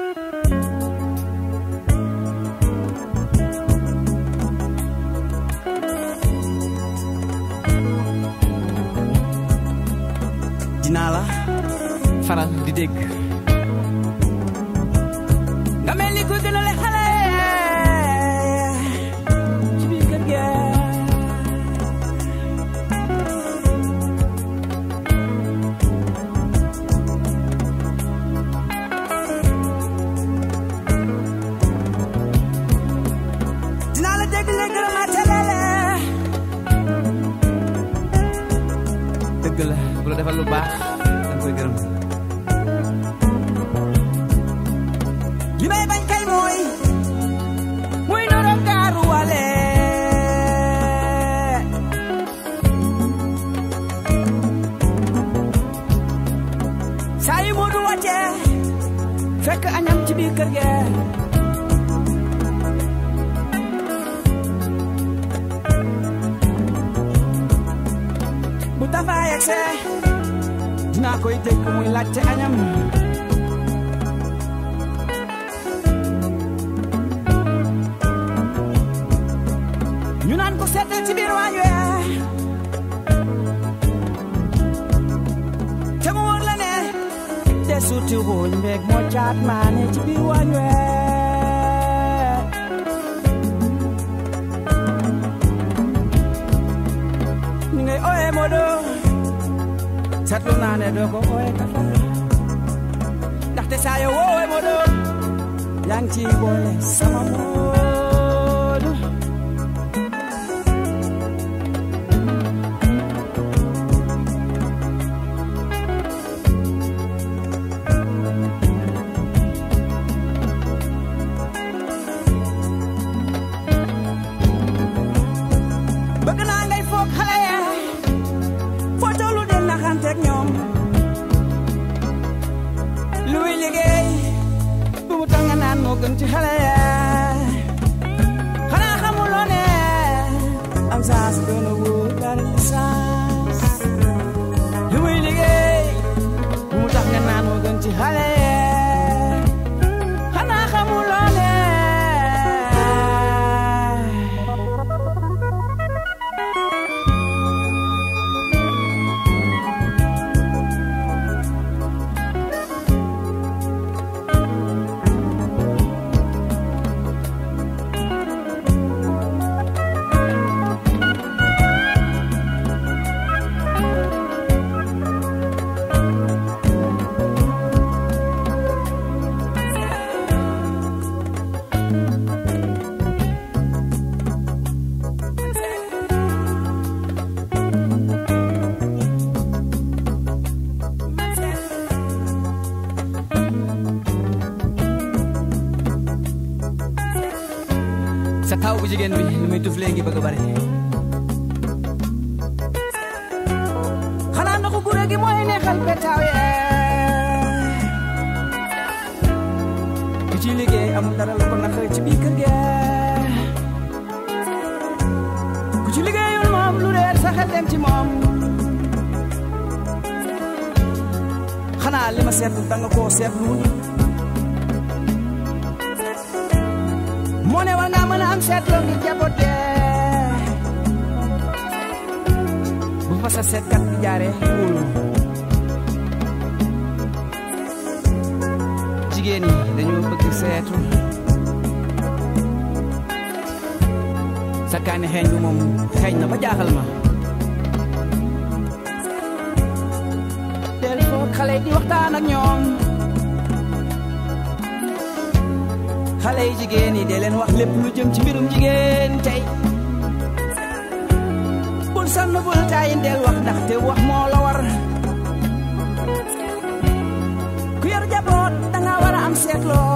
dinaa la faral di dégg nga mel ni ku gën a le xale ci biir kër gi dinaa la dégg nga gërëm a telele dëgg la bu la defal lu baax danga koy gërëm li may bañ kay mooy muy noro gaaru wale saa yu mu du wàcce fekk añam ci biir kër ge bu tafa yegse dinaa koy dégg muy laajte añam ñu naan ko seetal ci biir waañ we te mu wóor la ne te suuti wuñ mbeeg moo caat maane ci biir waañ we ni ngay ooye Modo seetlu naa ne doo ko ooye kafa ndaxte saa yoo woowe Modo yaa ngi ciy boole sama Modo bëgg naa ngay foog xale ya foo tollu del naxanteeg ñoom luy liggéey bu mu tax nga naan moo gën ci xale ya xanaa xamuloo ne am saas doon a wóor dara saas lu muy liggéey bu mu tax nga naan moo gën ci xale ya xanaa xamuloo ne sa taw bu jigéen bi li muy tuf léegi bëgg a bari xanaa ndoxu gure gi mooy neexal petaaw yee ku ci liggéey amul dara lu ko naqari ci biir kër gi ku ci liggéeyul moom lu reer sa xel dem ci moom xanaa li ma seetlu da nga koo seetlu moo ne war ngaa mën a am seetloo ngi jaboote bu fa sa seetkat bi jaaree wóolu jigéen ñi dañoo bëgg seetu sa kaani xeeñ bi moom xeeñ na ba jaaxal ma del foog xale yi di waxtaan ak ñoom xale yi jigéen yi dee leen wax lépp lu jëm ci mbirum jigéen tey bul sonn bul taayin del wax ndaxte wax moo la war ku yor jaboot danga war a am seetloo